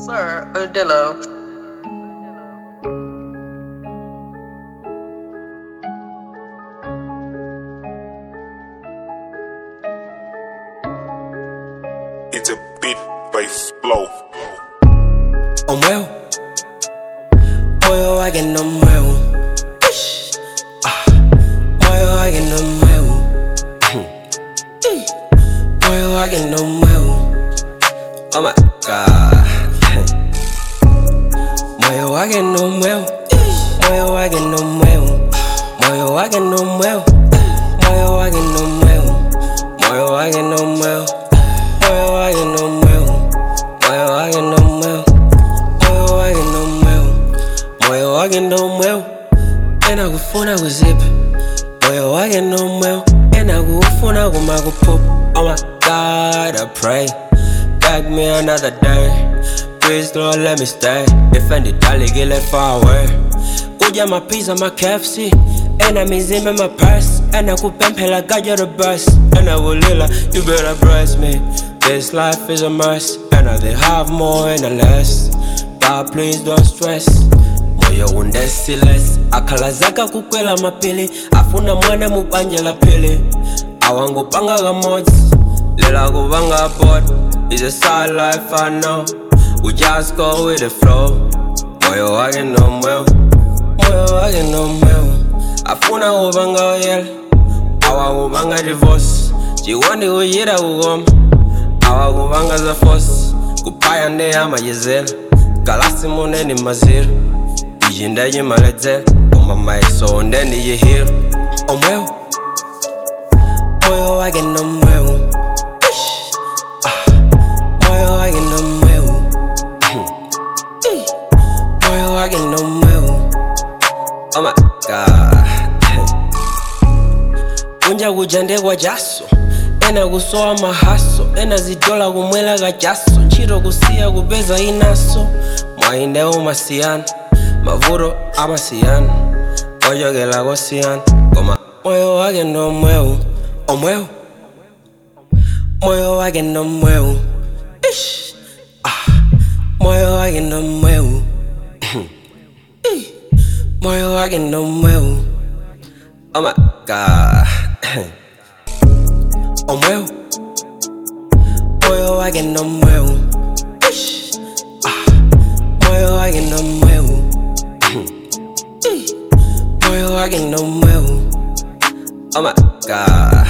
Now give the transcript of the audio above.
Sir Odillo. It's a beat bass flow. O meu Moyo wake no meu Ah, Moyo wake no meu Moyo wake no meu Oh my god Moyo wake no meu Moyo wake no meu Moyo wake no meu Moyo wake no meu Moyo wake no meu Moyo wake no meu Moyo wake no meu Moyo wake no meu Moyo wake no meu Ena kufuna kuzipa Moyo wake no meu Ena kufuna kumakuphupha Oh my God I pray Beg me another day Please Lord let me stay Defend it dali get it far away Kuja mapiza ma KFC Ena mizimba my purse Ena kupempela God you're the best Ena ulila you better bless me This life is a mess And they have more and less God please don't stress moyo undesiles akhala zaka kukwela mapili afuna mwana mubanje la pili awangupanga kamodzi lela kupanga bot is a sad life i know we just go with the flow moyo wake no mweu moyo wake no mweu afuna kupanga uyela awakupanga divorce chiwandi kuyira kukoma awakupanga za force kuphaya ndeyamayezela galasi muneni mazira ijindaye maledzela koma maiso ndeni yehira omweu moyo wake no mweu Ah, moyo wake no mweu moyo wake no mweu oh my god kunja kujandekwa jaso ena kusowa mahaso ena zidola kumwela kajaso ntchito kusiya kupeza inaso mwainde umasiyana mavuro amasiyana ochokela kosiyana koma moyo wake no mweu omweu moyo wake no mweu Ish. Ah, moyo wake no mweu Ih. moyo wake no mweu oh my god omweu moyo wake no mweu Ish. Ah, moyo wake no mweu Ih. moyo wake no mweu oh my god